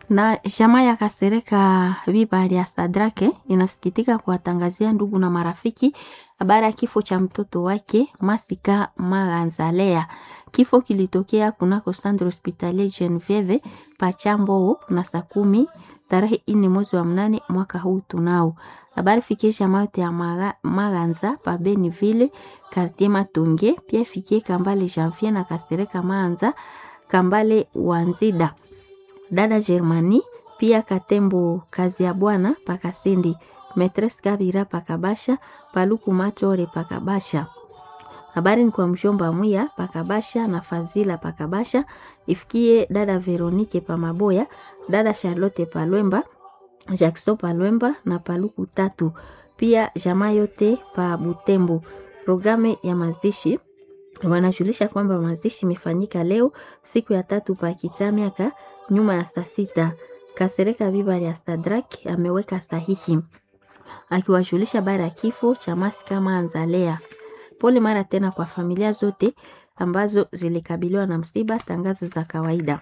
Na chama ya Kasereka Bibali ya Sadrake inasikitika kuwatangazia ndugu na marafiki habari ya kifo cha mtoto wake Masika Maganzalea. Kifo kilitokea kunako Centre Hospitalier Genevieve Pachambo na saa kumi tarehe ine mwezi wa mnane mwaka huu tunao. Habari fikie chama yote ya Maga, Maganza pa Beniville Quartier Matonge, pia fikie Kambale Janvier na Kasereka Maanza Kambale Wanzida dada Germani pia Katembo kazi ya bwana Pakasendi Metres Kabira Pakabasha Paluku Machore Pakabasha. Habari ni kwa mshomba Mwiya Pakabasha na Fazila Pakabasha, ifikie dada Veronike Pamaboya, dada Charlotte Palwemba, Jackson Palwemba na Paluku tatu, pia jamaa yote pa Butembo. Programu ya mazishi wanajulisha kwamba mazishi imefanyika leo siku ya tatu pa Kichamiaka nyuma ya saa sita. Kasereka Bibali ya Sadrak ameweka sahihi akiwajulisha bara ya kifo cha Masika Manzalea. Pole mara tena kwa familia zote ambazo zilikabiliwa na msiba. Tangazo za kawaida.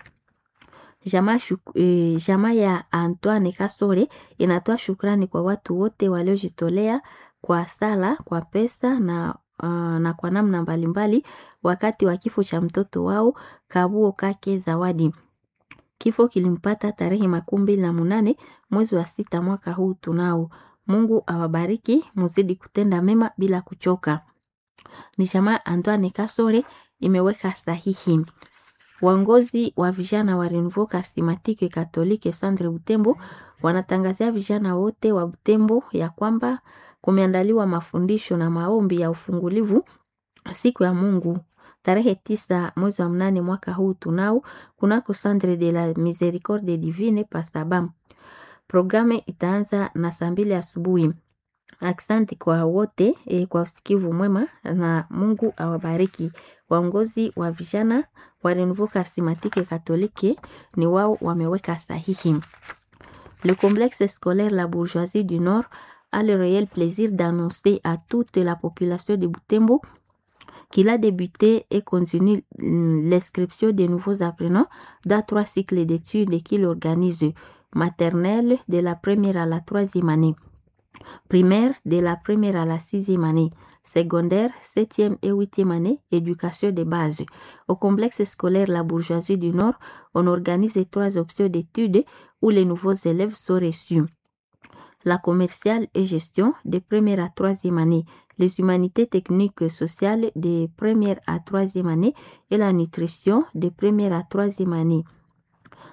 Jamaa eh, jamaa ya Antoine Kasore inatoa shukrani kwa watu wote waliojitolea kwa sala, kwa pesa na Uh, na kwa namna mbalimbali wakati wa kifo cha mtoto wao Kabuo Kake Zawadi. Kifo kilimpata tarehe makumi mbili na munane mwezi wa sita mwaka huu tunao. Mungu awabariki, muzidi kutenda mema bila kuchoka. Ni jamaa Antoine Kasore imeweka sahihi. Waongozi wa vijana wa Renouveau Charismatique Catholique Centre Butembo wanatangazia vijana wote wa Butembo ya kwamba kumeandaliwa mafundisho na maombi ya ufungulivu siku ya Mungu tarehe tisa mwezi wa mnane mwaka huu tunao kunako Centre de la Misericorde Divine Pastabam. Programu itaanza na saa mbili asubuhi. Aksanti kwa wote e, kwa usikivu mwema na Mungu awabariki. Waongozi wa vijana wa Renouveau Charismatique Catholique ni wao wameweka sahihi. Le complexe scolaire La Bourgeoisie du Nord a le réel plaisir d'annoncer à toute la population de Butembo qu'il a débuté et continue l'inscription des nouveaux apprenants dans trois cycles d'études qu'il organise maternelle de la première à la troisième année, primaire de la première à la sixième année, secondaire, septième et huitième année, éducation de base. Au complexe scolaire La Bourgeoisie du Nord, on organise trois options d'études où les nouveaux élèves sont reçus la commerciale et gestion de première à troisième année, les humanités techniques et sociales de première à troisième année et la nutrition de première à troisième année.